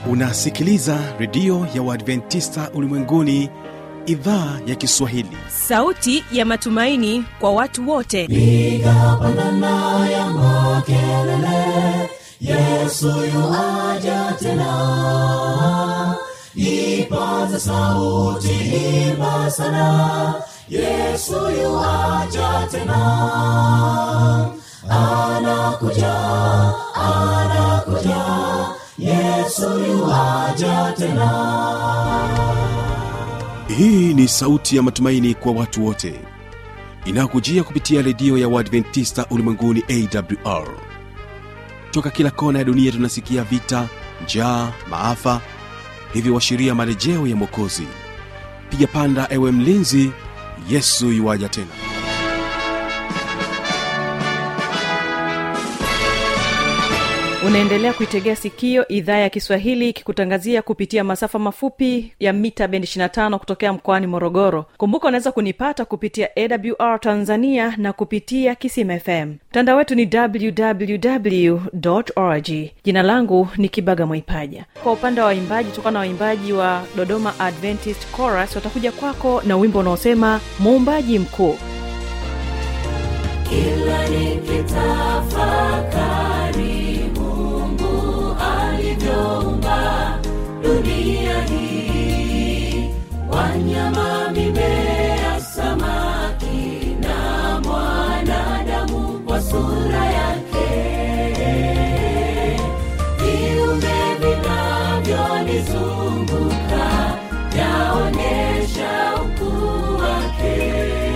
unasikiliza redio ya uadventista ulimwenguni idhaa ya kiswahili sauti ya matumaini kwa watu wote piga pandana ya makelele yesu yuaja tena ipaza sauti imba sana yesu yuaja tena anakuja anakuja yesu yuaja tena hii ni sauti ya matumaini kwa watu wote inayokujia kupitia redio ya uadventista ulimwenguni awr toka kila kona ya dunia tunasikia vita njaa maafa hivyo washiria marejeo ya mwokozi piga panda ewe mlinzi yesu yuwaja tena unaendelea kuitegea sikio idhaa ya kiswahili ikikutangazia kupitia masafa mafupi ya mita bendi 25 kutokea mkoani morogoro kumbuka unaweza kunipata kupitia awr tanzania na kupitia kisim fm mtandao wetu ni www org jina langu ni kibaga mwaipaja kwa upande wa waimbaji tokana na waimbaji wa dodoma adventist chorus watakuja kwako na wimbo unaosema muumbaji mkuu kila nikitafakari mungu alivyoumba dunia hii wanyama mimea samaki na mwanadamu kwa sura yake viumbe vinavyonizunguka yaonyesha ukuu wake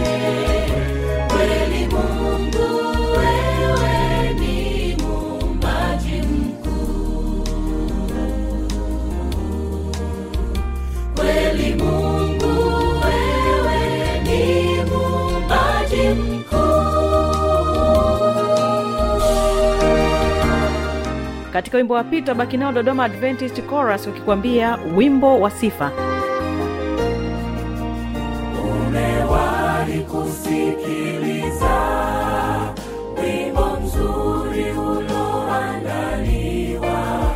kweli mungu wewe ni muumbaji mkuu kweli mungu wewe ni muumbaji mkuu katika wimbo wa pita baki nao dodoma adventist chorus ukikwambia wimbo wa sifa umewahi kusikiliza wimbo mzuri uloandaliwa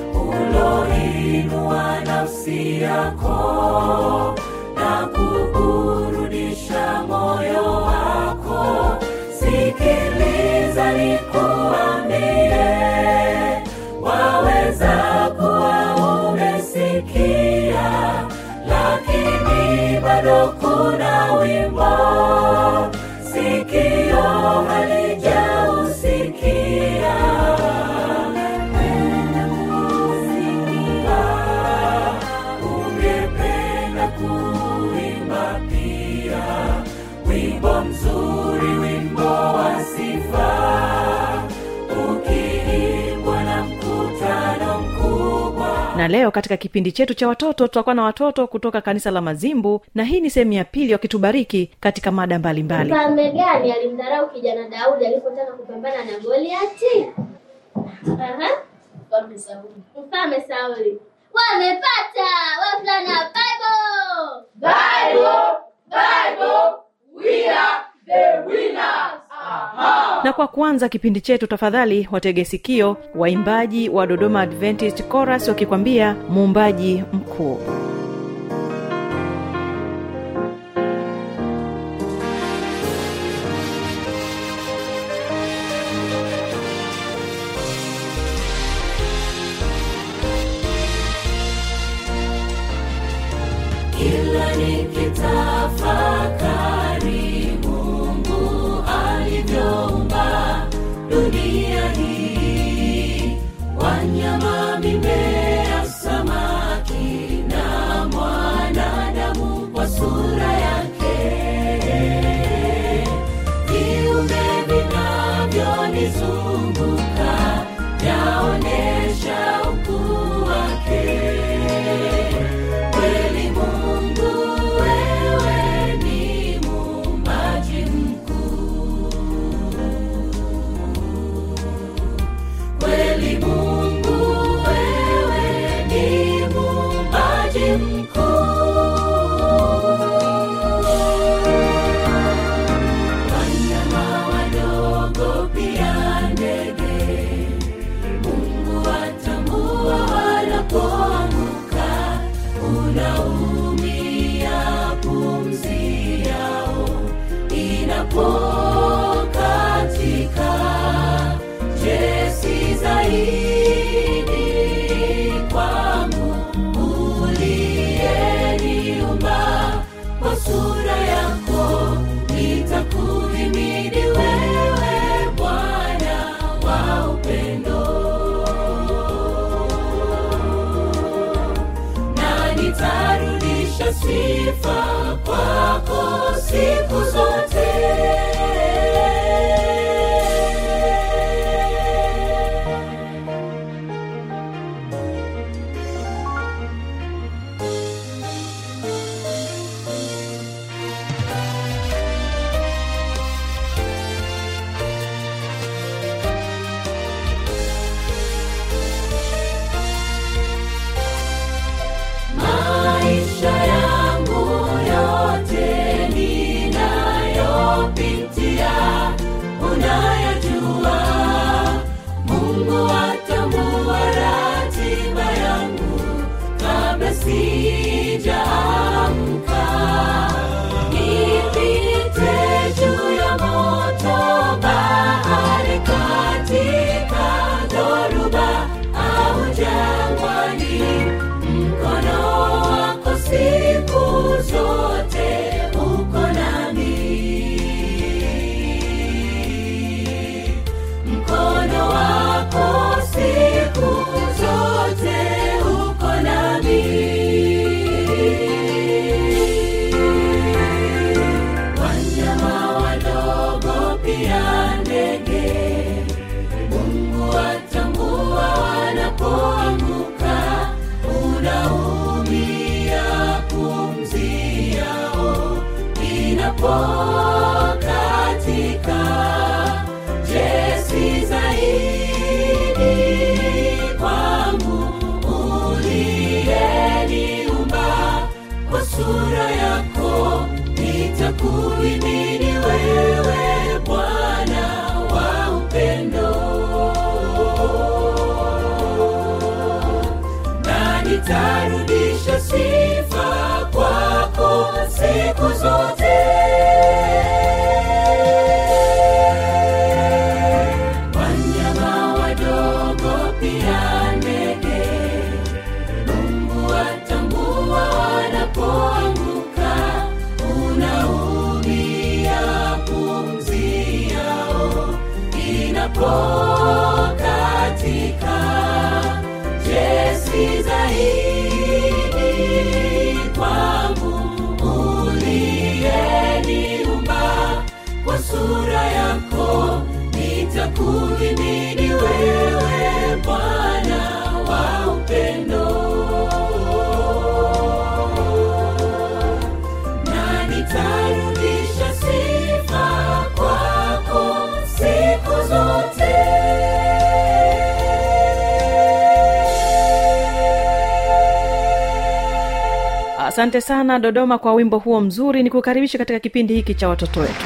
uloinua nafsi yako na kuburudisha moyo wako sikiliza nikuambie waweza kuwa umesikia lakini bado kuna wimbo sikio halijausikia Penda kusikia, ungependa kuimba pia wimbo mzuri wimbo wa sifa ukiimbwa na mkutano mkubwa na leo katika kipindi chetu cha watoto tutakuwa na watoto kutoka kanisa la mazimbu na hii ni sehemu ya pili wakitubariki katika mada mbalimbali mfalme gani alimdharau kijana daudi alipotaka kupambana na goliati Aha. mfalme sauli mfalme sauli wamepata wavulana bible na kwa kwanza kipindi chetu tafadhali watege sikio waimbaji wa dodoma adventist chorus wakikwambia muumbaji mkuu kila nikitafakari mungu alivyoumba dunia hii wanyama mimea samaki na mwanadamu kwa sura yake viumbe vinavyonizunguka yaonyesha ukuu wake kweli mungu wewe ni muumbaji mkuu kweli mungu sifa kwako siku zote maisha yangu yote ninayopitia unayajua mungu atambua ratiba yangu kabla sijaamka nipite juu ya moto bahari katika dhoruba au jangwani mkono wako siku zote uko nami mkono wako siku zote uko nami wanyama wadogo pia ndege mungu atambua wanapoanguka unaumia pumzi yao inapokatika jesi zaidi kwangu uliyeniumba kwa sura yako nitakuimini wewe bwana wa upendo na nitarudisha sifa kwako siku zote wanyama wadogo pia ndege mungu atambua wanapoanguka unaumia pumzi yao inapokatika jesi zaidi kwangu uliyeniumba kwa sura yako nitakuhimidi wewe bwana wa upendo na nitarudisha sifa kwako siku zote asante sana dodoma kwa wimbo huo mzuri ni kukaribisha katika kipindi hiki cha watoto wetu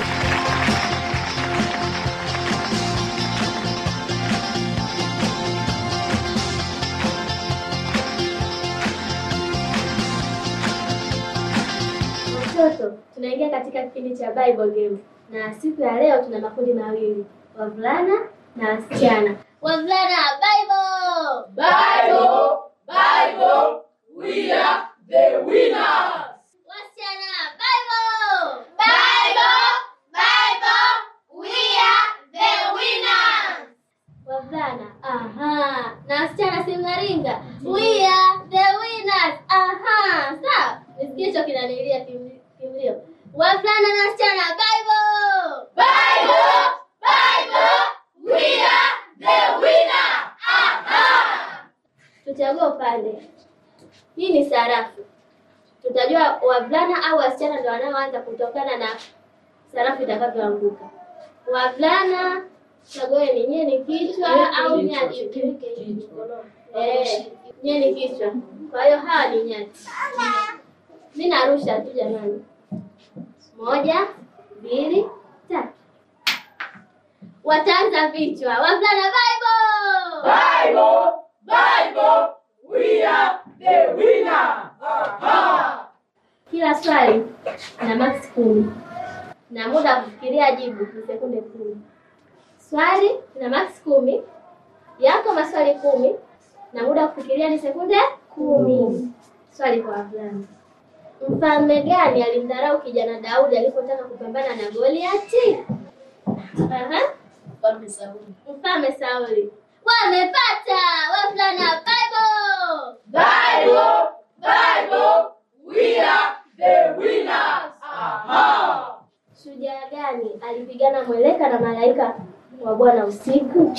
Watoto, tunaingia katika kipindi cha Bible Game na siku ya leo tuna makundi mawili, wavulana na wasichana. Wavulana, Bible! Bible, Bible, we are the winners. Wasichana, Bible! Bible! Bible! We are the winners! Wavulana, aha. Na wasichana si mnaringa? We are the winners! Aha. Sawa. Nisikie hicho kinanilia kimli- kimlio. Wavulana na wasichana, Bible! Bible, Bible, we are the winner. Aha! Tuchague upande. Hii ni sarafu. Tutajua wavulana au wasichana ndio wanaoanza kutokana na sarafu itakavyoanguka. Wavulana chagueni, nyie ni kichwa au nyati? Eh, nyie ni kichwa. Kwa hiyo hawa ni nyati. Mi narusha tu jamani. Moja, mbili, tatu. Wataanza vichwa. Wavulana Bible! Bible, Bible, we are the winner. Aha! Kila swali na max kumi na muda wa kufikiria jibu ni sekunde kumi. Swali na max kumi, yako maswali kumi na muda wa kufikiria ni sekunde kumi. Swali kwa wavulana: mfalme gani alimdharau kijana Daudi alipotaka kupambana na Goliati? Aha. Mfalme Sauli. Mfalme Sauli. Wamepata wavulana Bible. Bible, Bible, we are the alipigana mweleka na malaika wa Bwana usiku?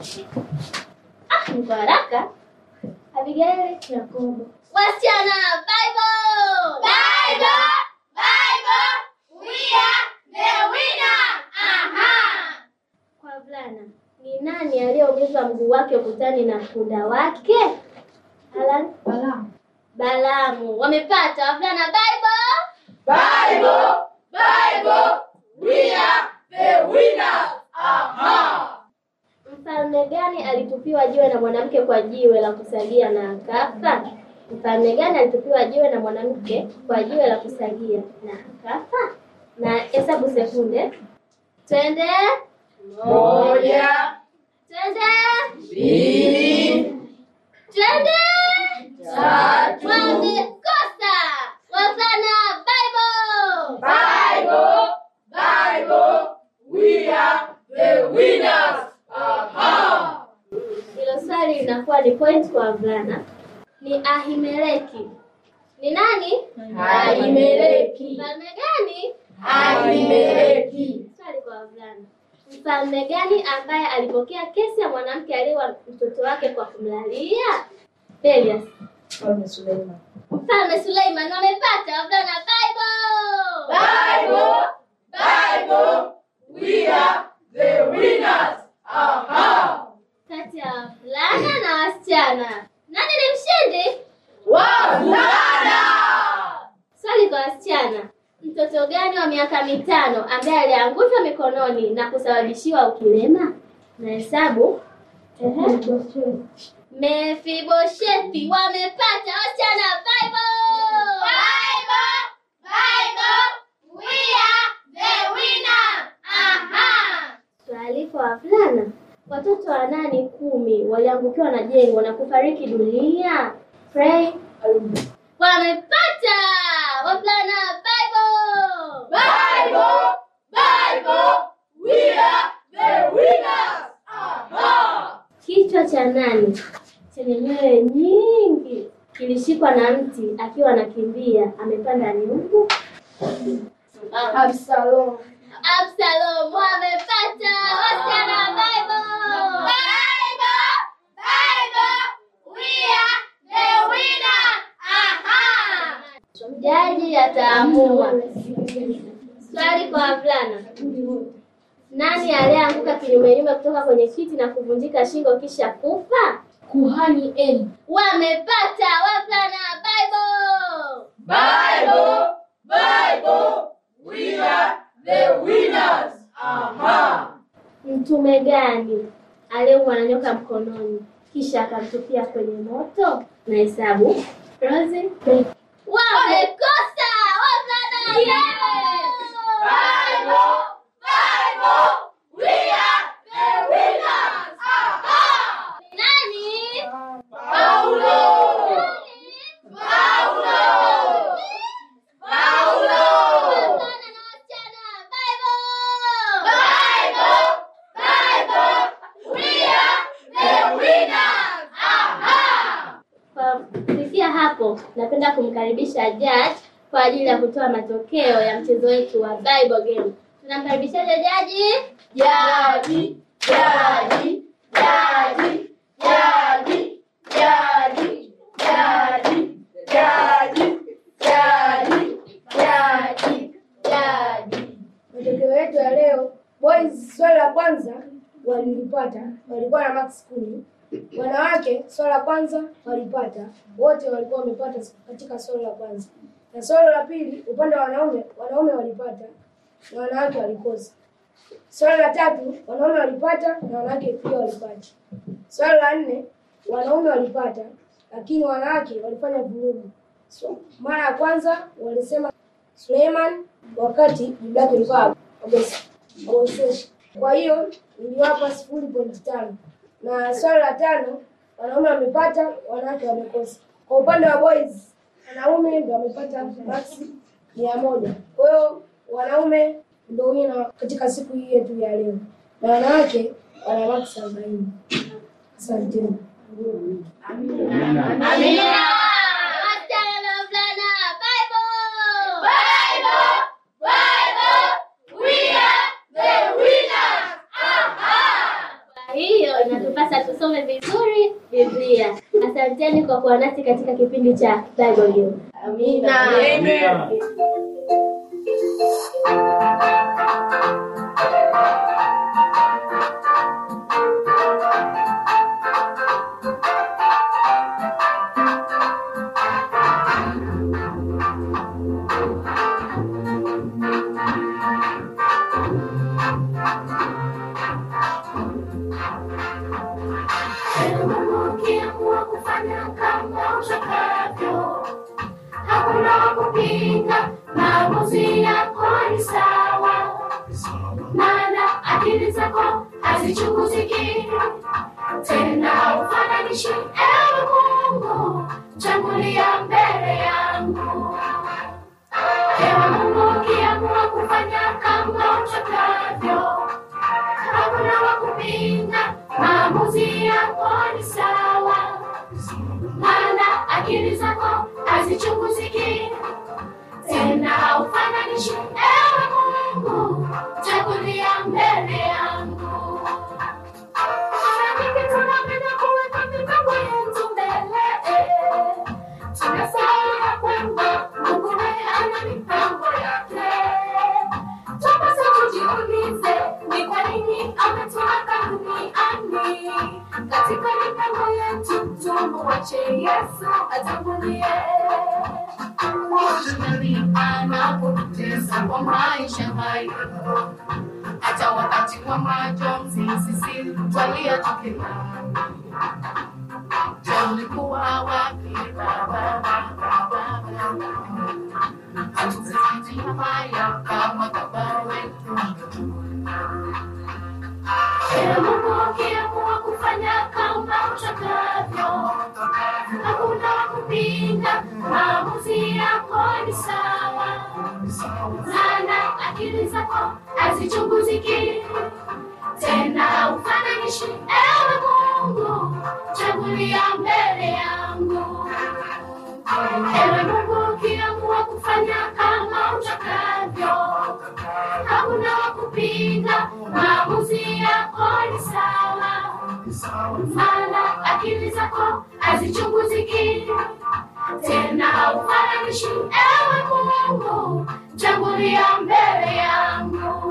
Ah, ni kwa haraka. Abigaili Yakobo. Wasichana, Bible! Bible, Bible, we are the winner. Aha. Kwa wavulana, ni nani aliyeongeza mguu wake ukutani na punda wake? Alan? Balamu. Balamu. Wamepata wavulana Bible? Bible, Bible, we are the winners. Aha. Mfalme gani alitupiwa jiwe na mwanamke kwa jiwe la kusagia na akafa? Mfalme gani alitupiwa jiwe na mwanamke kwa jiwe la kusagia na akafa? Na hesabu sekunde. Twende. Moja, Twende. mbili, Twende. tatu. Wamekosa. Wavulana Bible. Bible, Bible, we are the winners. Aha. Hilo swali linakuwa ni point kwa wavulana. Ni Ahimeleki. Ni nani? Ahimeleki. Mfalme gani? Ahimeleki. Swali kwa wavulana. Mfalme gani ambaye alipokea kesi ya mwanamke aliyewa mtoto wake kwa kumlalia? Belias. Mfalme Suleiman. Mfalme Suleiman wamepata wavulana Bible. Bible, Bible, we are the winners. Aha. Kati ya wavulana na wasichana. Nani ni mshindi? Wavulana. Swali kwa wasichana. Mtoto gani wa miaka mitano ambaye aliangushwa mikononi na kusababishiwa ukilema? Na hesabu. Ehe. Mefiboshethi wamepata wasichana Bible. Bible, Bible, we are the winners. Aha. Swali kwa wavulana. Watoto wa nani kumi waliangukiwa na jengo na kufariki dunia? Pray. Wamepata wavulana Bible. Bible, Bible, we are the winners. Aha. Kichwa cha nani chenye nywele nyingi kilishikwa na mti akiwa anakimbia amepanda nyumbu? Absalom. Absalom amepata wasichana Bible. Bible, Bible, we are the winners. Aha. Jaji ataamua. Swali kwa wavulana. Nani aliyeanguka kinyumenyume kutoka kwenye kiti na kuvunjika shingo kisha kufa? Kuhani Eli. Wamepata wavulana Bible. Bible, Bible, we are the winners. Aha. Mtume gani aliyeumwa na nyoka mkononi kisha akamtupia kwenye moto? Na hesabu Rosie. Wamekosa wavulana Bible, Bible, we are the winners. Aha. Nani? Paulo. Paulo. Paulo. Wavulana na wasichana Bible. Bible, Bible, we are the winners. Aha. Kwa kufikia hapo, napenda kumkaribisha Judge kwa ajili ya kutoa matokeo ya mchezo wetu wa Bible game. Tunamkaribishaje jaji? Jadi, jadi, jadi, jadi, jadi, jadi, jadi, jadi, jadi, jadi. Matokeo yetu ya leo, boys swali la kwanza walilipata, walikuwa na max kumi. Wanawake swali la kwanza walipata, wote walikuwa wamepata katika swali la kwanza. Na swali la pili, upande wa wanaume, wanaume walipata na wanawake walikosa. Swali la tatu, wanaume walipata na wanawake pia walipata. Swali la nne, wanaume walipata lakini wanawake walifanya vurugu. So, mara ya kwanza walisema Suleiman wakati jibu lake ilikuwa Agosi. Agosi. Kwa hiyo niliwapa sifuri pointi tano. Na swali la tano, wanaume wamepata, wanawake wamekosa. Kwa upande wa boys, wanaume ndio wamepata maksi mia moja. Kwa hiyo wanaume ndio wina katika siku hii yetu ya leo, na wanawake wana maksi arobaini. Asanteni. Amina. Wasichana na wavulana Bible. Bible, Bible, we are the sasa tusome vizuri Biblia. Asanteni kwa kuwa nasi katika kipindi cha Bible You. Amina. Ukiamua kufanya kama utakavyo, hakuna wa kupinga, maamuzi yako ni sawa, maana akili zako hazichunguziki tena, haufananishi. Ewe Mungu, tangulia mbele yangu. Ewe Mungu, ukiamua kufanya kama utakavyo hakuna wa kupinga, maamuzi yako ni sawa, maana akili zako hazichunguziki tena, haufananishi. Ewe Mungu, tangulia mbele yangu. Mara nyingi tunapenda kuweka mipango yetu mbele, tunasahau ya kwamba Mungu naye ana mipango yake. Tupasa tujiulize ni kwa nini ametuweka duniani. Katika mipango yetu tumuache Yesu atangulie. Shetani anapotutesa kwa maisha hayo, hata wakati wa majonzi sisi twalia tukilani. Je, ulikuwa wapi Baba, Baba, Baba? Hatuzidi haya kama baba wetu. Ewe Mungu, ukiamua kufanya kama utakavyo, hakuna wa kupinga, maamuzi yako ni sawa, maana akili zako hazichunguziki tena, haufananishi. Ewe Mungu, chagulia mbele yangu. Ewe Mungu, ukiamua kufanya kama utakavyo, hakuna wa kupinga, maamuzi yako ni sawa, maana akili zako hazichunguziki tena, haufananishi. Ewe Mungu, chagulia mbele yangu.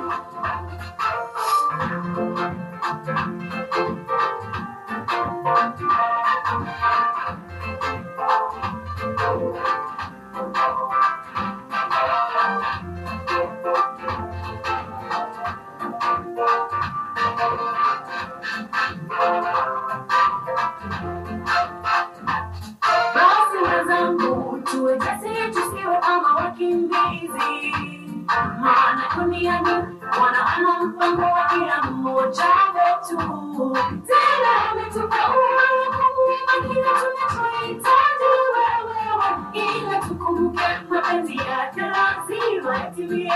Basi wenzangu, tuwe jasiri, tusiwe kama wakimbizi, maana duniani Bwana ana mpango wa kila mmoja wetu. Tena ametupa uhuru wa kuumba kila tunachohitaji wewe, ila tukumbuke mapenzi yake lazima yatimie.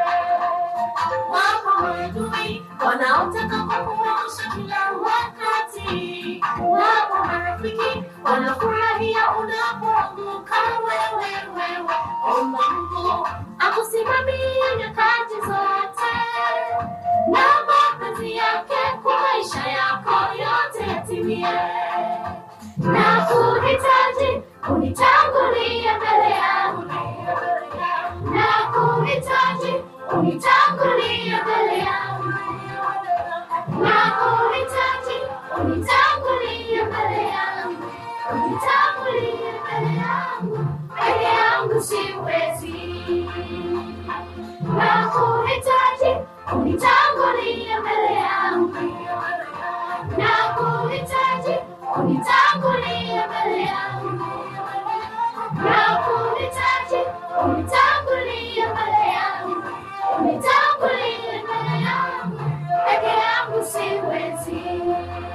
Wapo maadui wanaotaka kukuangusha kila wakati, wapo marafiki wanafurahia unapoanguka wewe. Wewe omba Mungu akusimamie nyakati zote, na mapenzi yake kwa maisha yako yote yatimie. Na kuhitaji unitangulie mbele yangu, na kuhitaji unitangulie mbele yangu, na kuhitaji unitangulie mbele yangu, unitangulie mbele yangu, peke yangu siwezi. Na kuhitaji unitangulie mbele yangu, na kuhitaji unitangulie mbele yangu, na kuhitaji unitangulie mbele yangu, unitangulie mbele yangu, peke yangu siwezi.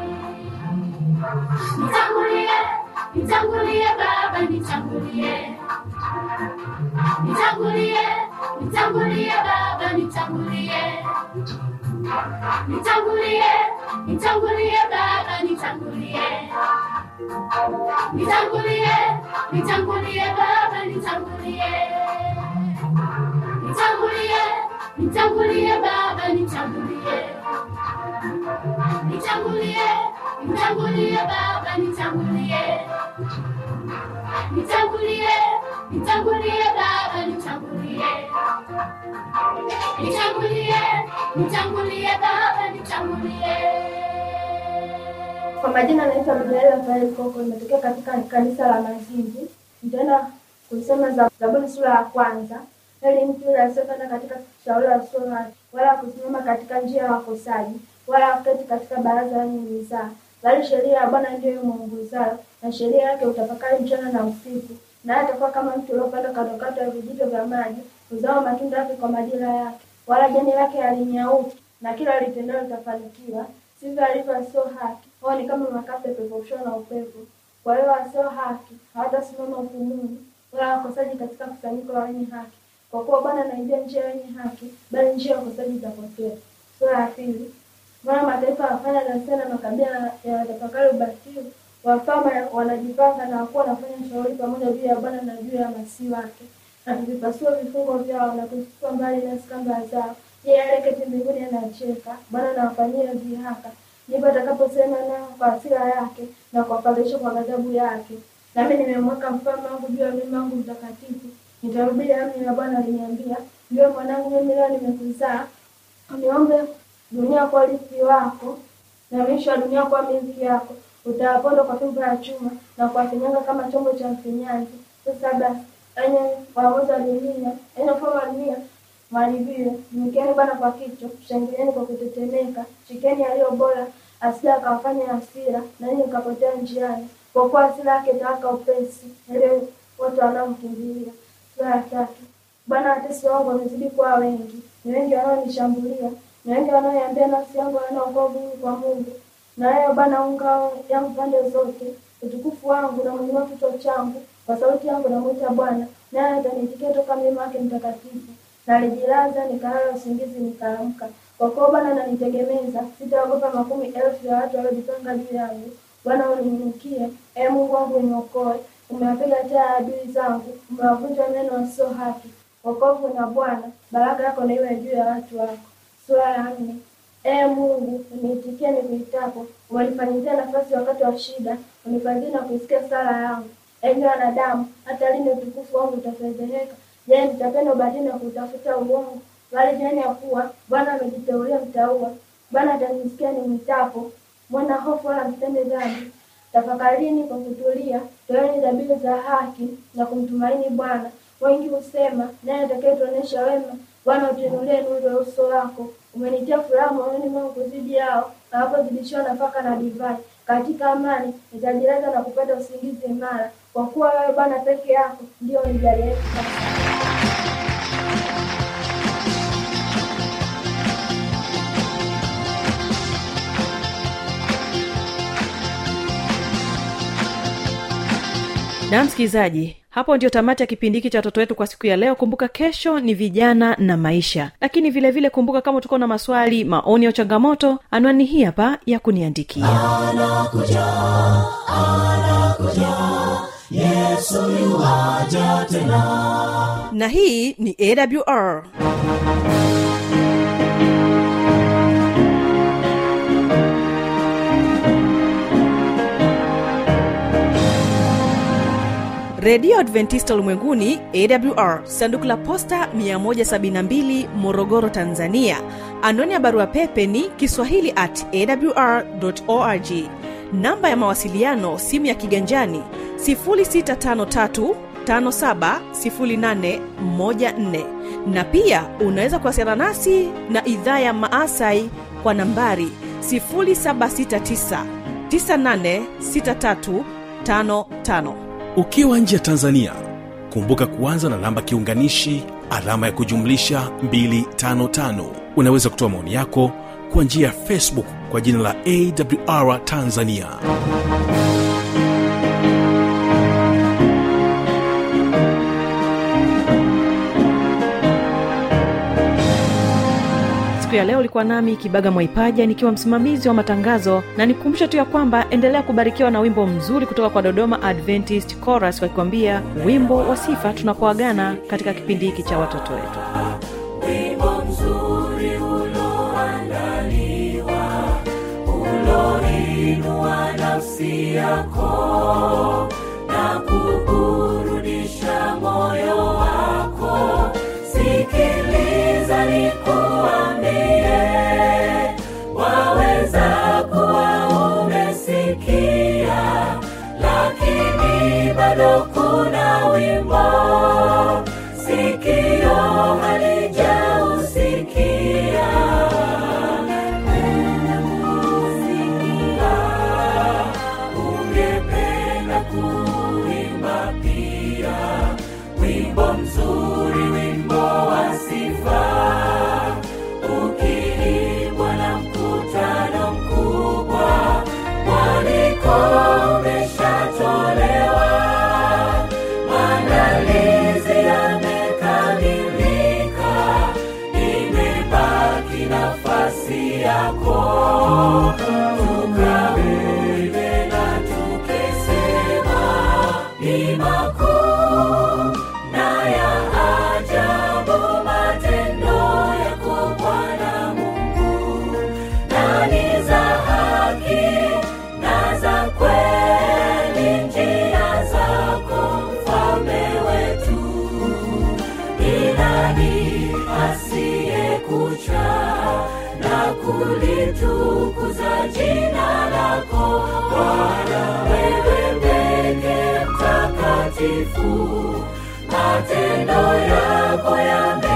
Nitangulie, nitangulie Baba, nitangulie, nitangulie, nitangulie Baba, nitangulie, nitangulie, nitangulie Baba, nitangulie, nitangulie, nitangulie Baba, nitangulie, nitangulie, nitangulie Baba, nitangulie, nitangulie, nitangulie Baba, nitangulie, nitangulie, nitangulie Baba, nitangulie, nitangulie, nitangulie Baba, nitangulie. Kwa majina naitwa Mjaeli Rafael Koko, nimetokea katika kanisa la Mazinzi. Nitaenda kusema za- Zaburi sura ya kwanza. Heri mtu yule asiyepanda katika shauri la wasio haki, wala kusimama katika njia ya wakosaji, wala kuketi katika baraza la wenye mizaa, bali sheria ya Bwana ndiyo imwongozayo, na sheria yake utafakari mchana na usiku. Naye atakuwa kama mtu uliopanda kandokando ya vijito vya maji, uzao matunda yake kwa majira yake, wala jani lake halinyauki, na kila litendalo litafanikiwa. Sivyo alivyo asio haki, wao ni kama makapi yapeperushwayo na upepo. Kwa hiyo wasio haki hawatasimama hukumuni, wala wakosaji katika kusanyiko la wenye haki. Kwa kuwa Bwana anaijua njia ya wenye haki, bali njia ya wakosaji itapotea. Sura ya pili. Mbona mataifa wafanya ghasia na makabila yanatafakari ubatili? Wafalme wanajipanga na wakuwa wanafanya shauri pamoja juu ya Bwana na juu ya masihi wake, na kuvipasua vifungo vyao na kuzitupa mbali nasi kamba zao. Yeye aliyeketi mbinguni anacheka, Bwana anawafanyia dhihaka. Ndipo atakaposema nao kwa hasira yake na kuwafadhaisha kwa ghadhabu yake. Nami nimemweka mfalme wangu juu ya mlima wangu mtakatifu. Nitahubiri amri ya Bwana aliniambia, ndio mwanangu, mimi leo nimekuzaa niombe dunia kwa urithi wako na miisho ya dunia kwa milki yako. Utawaponda kwa fimbo ya chuma na kuwafinyanga kama chombo cha mfinyanzi. Sasa basi, enye waamuzi wa dunia, enye wafalme wa dunia, mharibiwe. Mkeni Bwana kwa kichwa, shangilieni kwa kutetemeka, shikeni yaliyo bora, asija akawafanya hasira, na ninyi mkapotea njiani, kwa kuwa hasira yake itawaka upesi, ili wote wanaomkimbilia. Sura ya tatu. Bwana watesi wangu wamezidi kuwa wengi, ni wengi wanaonishambulia, ni wengi wanaoiambia nafsi yangu haina wokovu huu kwa Mungu. Na wewe Bwana u ngao yangu pande zote, utukufu wangu na mwenye kichwa changu, kwa sauti yangu namwita Bwana, naye ataniitikia toka mlima wake mtakatifu. Nalijilaza nikalala usingizi nikaamka, kwa kuwa Bwana ananitegemeza, sitaogopa makumi elfu ya watu waliojipanga juu yangu. Bwana uniinukie, ee Mungu wangu uniokoe. Umewapiga taa adui zangu, umewavunja meno wasio haki. Wokovu na Bwana, baraka yako na iwe juu ya watu wako. Sura ya nne. Ee Mungu, uniitikie nikuitapo, umenifanyizia nafasi wakati wa shida, unifadhili na kuisikia sala yangu. Enyi wanadamu, hata lini utukufu wangu utafedheheka? Je, nitapenda ubatili na kutafuta uongo? Bali jueni ya kuwa Bwana amejiteulia mtaua. Bwana atanisikia nimwitapo, mwana hofu wala msitende dhambi. Tafakarini kwa kutulia, toeni dhabihu za haki na kumtumaini Bwana. Wengi husema, naye atakayetuonyesha wema, Bwana utiinulie nuru ya uso wako. Umenitia furaha moyoni mwangu kuzidi yao, na wanapozidishiwa nafaka na divai. Katika amani nitajilaza na kupata usingizi imara, kwa kuwa wewe Bwana peke yako ndio unijaliye sasa. na msikilizaji hapo ndio tamati ya kipindi hiki cha watoto wetu kwa siku ya leo kumbuka kesho ni vijana na maisha lakini vile vile kumbuka kama utakuwa na maswali maoni au changamoto anwani hii hapa ya kuniandikia na hii ni awr redio adventista ulimwenguni awr sanduku la posta 172 morogoro tanzania anwani ya barua pepe ni kiswahili at awr org namba ya mawasiliano simu ya kiganjani 653 570814 na pia unaweza kuwasiliana nasi na idhaa ya maasai kwa nambari 769 986355 ukiwa nje ya tanzania kumbuka kuanza na namba kiunganishi alama ya kujumlisha 255 unaweza kutoa maoni yako kwa njia ya facebook kwa jina la awr tanzania siku ya leo ulikuwa nami kibaga mwaipaja nikiwa msimamizi wa matangazo na nikumbusha tu ya kwamba endelea kubarikiwa na wimbo mzuri kutoka kwa dodoma adventist chorus wakikwambia wimbo wa sifa tunapoagana katika kipindi hiki cha watoto wetu wimbo mzuri uloandaliwa uloinua nafsi yako na kuburudisha moyo wako sikiliza nikuambie waweza kuwa umesikia lakini bado kuna wimbo sikio halijausikia ungependa kuimba pia wimbo mzuri wimbo wa sifa ukiimbwa na mkutano mkubwa mwaliko umeshatolewa maandalizi yamekamilika imebaki nafasi yako tukaimbe na tukisema ni makuu na ya ajabu matendo yako bwana mungu na ni za haki na za kweli njia zako mfalme wetu ni nani asiyekucha na kulitukuza jina lako Bwana, wewe peke mtakatifu, matendo yako yame